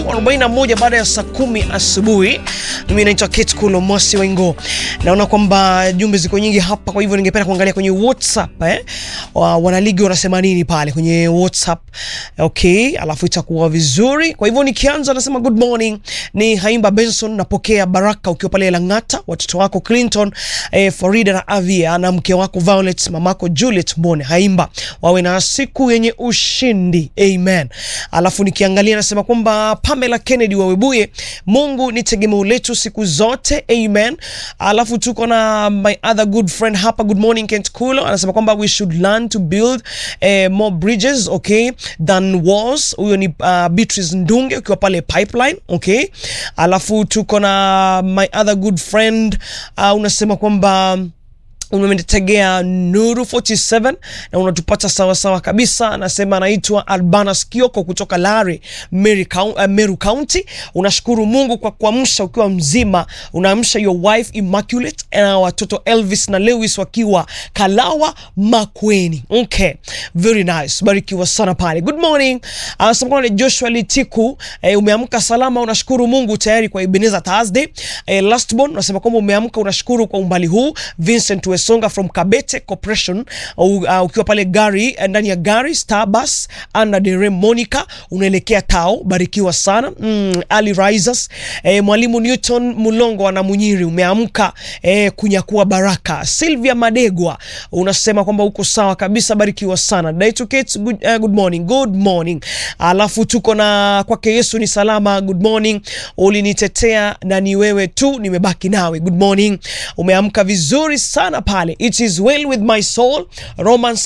41 baada ya saa kumi asubuhi. Mimi naitwa Kate Kulo Mosi Wengo. Naona kwamba jumbe ziko nyingi hapa, kwa hivyo ningependa kuangalia kwenye WhatsApp eh, wa, wanaligi wanasema nini pale kwenye WhatsApp. Okay, alafu itakuwa vizuri. Kwa hivyo nikianza, nasema good morning, ni Haimba Benson, napokea baraka ukiwa pale Lang'ata, watoto wako Clinton, eh, Farida na Avia na mke wako Violet, mamako Juliet Mbone. Haimba wawe na siku yenye ushindi, amen. Alafu nikiangalia nasema kwamba Pamela Kennedy wa Webuye, Mungu ni tegemeo letu siku zote, amen. Alafu tuko na my other good friend hapa, good morning Kent Kulo, anasema kwamba we should learn to build eh, more bridges okay than walls. Huyo ni uh, Beatrice Ndunge ukiwa pale pipeline, okay. Alafu tuko na my other good friend uh, unasema kwamba umetegea Nuru 47 na unatupata sawa sawa kabisa. Anasema anaitwa Albanas Kioko kutoka Lare, Meru County, uh, Meru County. Unashukuru Mungu kwa kuamsha ukiwa mzima, unaamsha your wife Immaculate na watoto Elvis na Lewis wakiwa Kalawa Makweni. Okay, very nice, barikiwa sana pale. Good morning, anasema kwamba Joshua Litiku, eh, umeamka salama, unashukuru Mungu tayari kwa Ebenezer Thursday. Eh, Lastborn unasema kwamba umeamka unashukuru kwa umbali huu. Vincent Songa from Kabete Corporation uh, uh, ukiwa pale gari ndani ya gari Starbus ana dere Monica unaelekea Tao, barikiwa sana mm, Ali Risers eh, mwalimu Newton Mulongo ana Munyiri umeamka eh, kunyakua baraka. Sylvia Madegwa unasema kwamba uko sawa kabisa, barikiwa sana. Daitu Kate, good, uh, good morning, good morning. Alafu tuko na kwake Yesu ni salama, good morning. Ulinitetea na ni wewe tu nimebaki nawe, good morning. Umeamka vizuri sana pale It is well with my soul Romans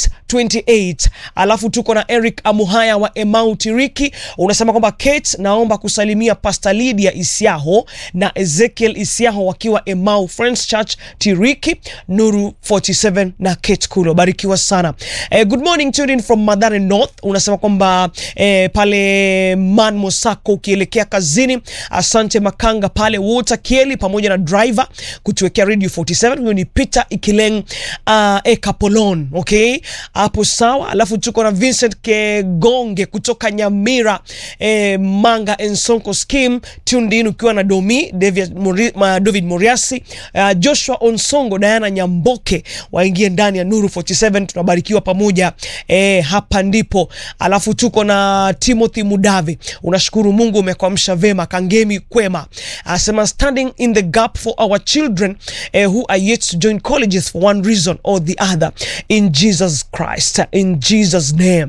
8:28. Alafu tuko na Eric Amuhaya wa Emau Tiriki, unasema kwamba Kate, naomba kusalimia Pastor Lydia Isiaho na Ezekiel Isiaho wakiwa Emau Friends Church Tiriki, Nuru 47 na Kate Kulo, barikiwa sana. Eh, good morning tuned in from Madare North, unasema kwamba eh, pale Man Mosako ukielekea kazini. Asante Makanga pale Water Kieli pamoja na driver kutuwekea Radio 47. Huyo ni Peter Ikileng uh, Ekapolon, okay, hapo sawa. Alafu tuko na Vincent Kegonge kutoka Nyamira eh, Manga Ensonko Scheme tuned in ukiwa na Domi David, Mori, ma, David Moriasi uh, Joshua Onsongo Diana Nyamboke waingie ndani ya Nuru 47, tunabarikiwa pamoja eh, hapa ndipo. Alafu tuko na Timothy Mudave, unashukuru Mungu umekwamsha vema. Kangemi Kwema asema standing in the gap for our children eh, who are yet to join colleges for one reason or the other in Jesus Christ in Jesus name.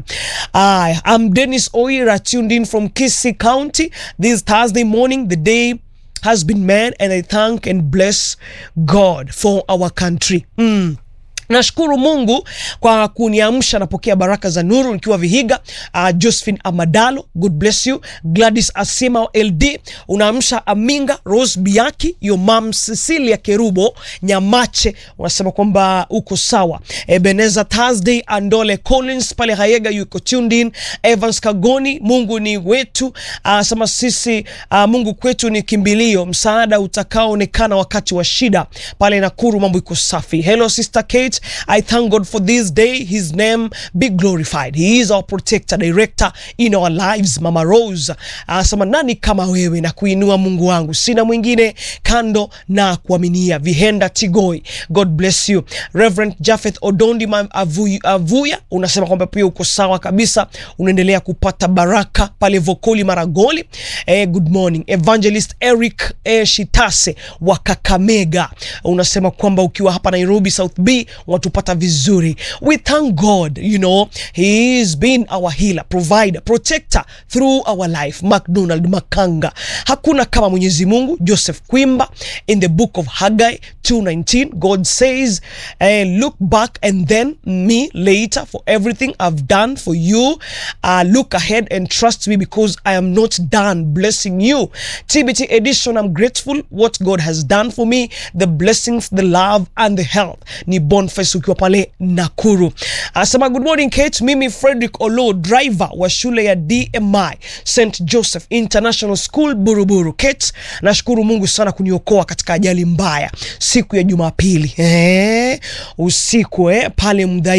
I am Dennis Oira tuned in from Kisii County this Thursday morning the day has been made and I thank and bless God for our country mm. Nashukuru Mungu kwa kuniamsha, napokea baraka za nuru nikiwa Vihiga. Uh, Josephine Amadalo, God bless you. Gladys Asima LD, unaamsha Aminga Rose Biaki, your mom Cecilia Kerubo Nyamache, unasema kwamba uko sawa. Ebeneza Thursday, Andole Collins pale Hayega yuko tuned in. Evans Kagoni, Mungu ni wetu, anasema uh, sisi uh, Mungu kwetu ni kimbilio, msaada utakaoonekana wakati wa shida. Pale Nakuru mambo iko safi. Hello sister Kate I thank God for this day. His name be glorified. He is our protector, director in our lives. Mama Rose anasema nani kama wewe na kuinua Mungu wangu, sina mwingine kando na kuaminia. Vihenda Tigoi, God bless you. Reverend Japheth Odondi Avuya, Avuya unasema kwamba pia uko sawa kabisa, unaendelea kupata baraka pale Vokoli Maragoli. Eh, good morning. Evangelist Eric eh, Shitase wa Kakamega unasema kwamba ukiwa hapa Nairobi South B watupata vizuri. We thank God, you know, he has been our healer, provider, protector through our life. McDonald Makanga, hakuna kama Mwenyezi Mungu. Joseph Kwimba, in the book of Haggai 2:19 God says uh, look back and then me later for everything I've done for you uh, look ahead and trust me because I am not done blessing you. TBT edition, I'm grateful what God has done for me, the blessings, the love and the health. Ni Boniface ukiwa pale Nakuru. Anasema good morning Kate, mimi Frederick Olo driver wa shule ya DMI St Joseph International School Buruburu. Kate, nashukuru Mungu sana kuniokoa katika ajali mbaya siku ya Jumapili eh, usiku eh, pale mdai